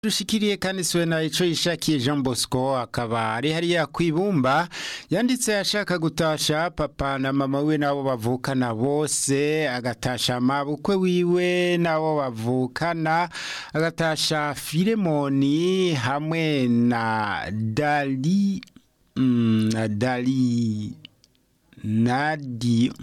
dushikiriye kandi swena ico yishakiye Jean Bosco akaba ari hariya kwibumba yanditse ashaka gutasha papa na mama we nabo bavukana bose agatasha mabukwe wiwe nabo bavukana agatasha Filemoni hamwe na Dali mm, na Dali Nadi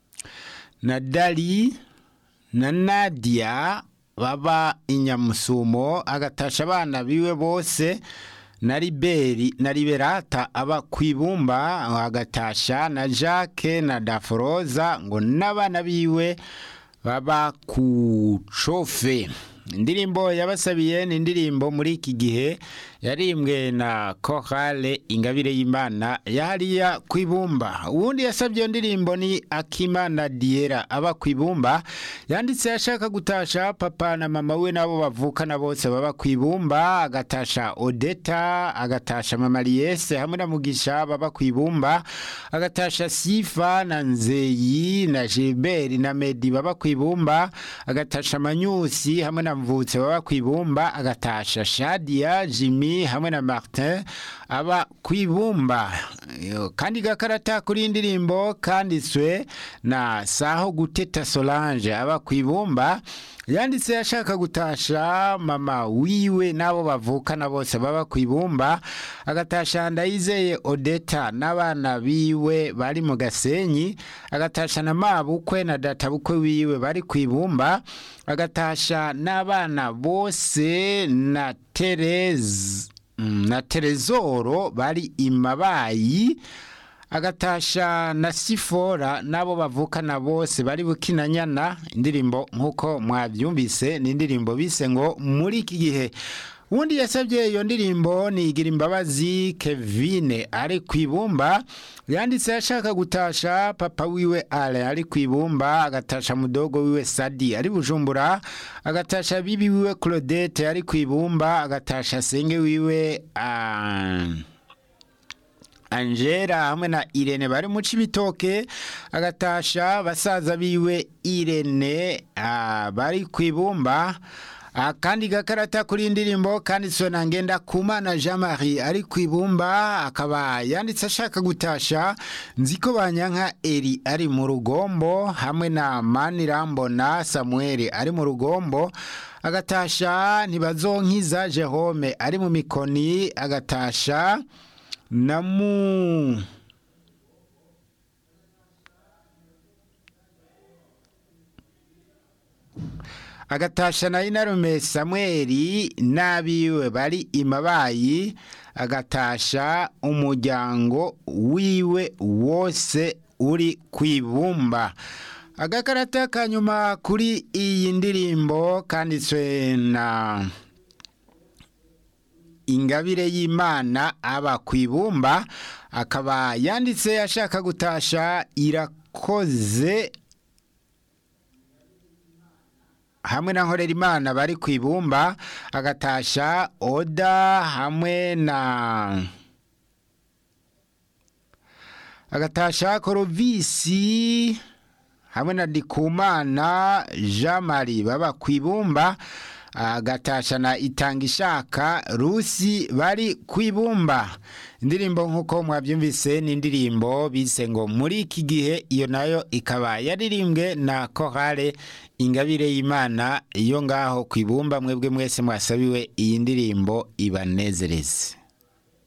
na Dali na Nadia baba inyamusumo agatasha abana biwe bose na liberi na liberata aba kwibumba agatasha na jacques na daforoza ngo n'abana biwe baba ku cofe indirimbo yabasabiye ni indirimbo muri iki gihe yarimbwe na korale ingabire y'imana yahariya ku ibumba uwundi yasabye iyo ndirimbo ni akimana diera aba ku ibumba yanditse ashaka gutasha papa na mama we nabo bavukana bose baba ku ibumba agatasha odeta agatasha mama liyese hamwe na mugisha baba ku ibumba agatasha sifa na nzeyi na gilbert na medi baba ku ibumba agatasha manyusi hamwe na mvutse baba ku ibumba agatasha shadia jimmy hamwe na martin aba ku ibumba kandi gakarata kuri indirimbo kanditswe na saho guteta solange aba ku ibumba yanditse ashaka gutasha mama wiwe n'abo bavukana bose baba ku ibumba agatasha ndayizeye odeta n'abana biwe bari mu gasenyi agatasha na mabukwe na databukwe wiwe bari ku ibumba agatasha n'abana bose na tereze na terezoro bari imabayi agatasha na sifora n'abo bavukana bose bari bukinanyana indirimbo nk'uko mwabyumvise ni indirimbo bise ngo muri iki gihe ubundi yasabye iyo ndirimbo ni igira imbabazi kevine ari ku ibumba yanditse ashaka gutasha papa wiwe ale ari ku ibumba agatasha mudogo wiwe sadi ari bujumbura agatasha bibi wiwe claudette ari ku ibumba agatasha senge wiwe uh... angela hamwe na irene bari mu cibitoke agatasha basaza biwe irene uh, bari ku ibumba akandi gakarata kuri indirimbo kanditswe na ngenda kumana jean marie ari ku ibumba akaba yanditse ashaka gutasha nziko banyanka eri ari mu rugombo hamwe na manirambona samuel ari mu rugombo agatasha ntibazonkiza jehome ari mu mikoni agatasha na mu agatasha na inarume samweli n'abiwe bari imabayi agatasha umuryango wiwe wose uri ku ibumba agakarata ka nyuma kuri iyi ndirimbo kanditswe na ingabire y'imana aba ku ibumba akaba yanditse ashaka gutasha irakoze hamwe na nkorera imana bari ku ibumba agatasha oda hamwe na agatasha korovisi hamwe na dikumana jean marie baba ku ibumba agatasha na itanga ishaka rusi bari ku ibumba indirimbo nk'uko mwabyumvise ni indirimbo bise ngo muri iki gihe iyo nayo ikaba yaririmbwe na korale ingabire y'imana iyo ngaho ku ibumba mwebwe mwese mwasabiwe iyi ndirimbo ibanezereze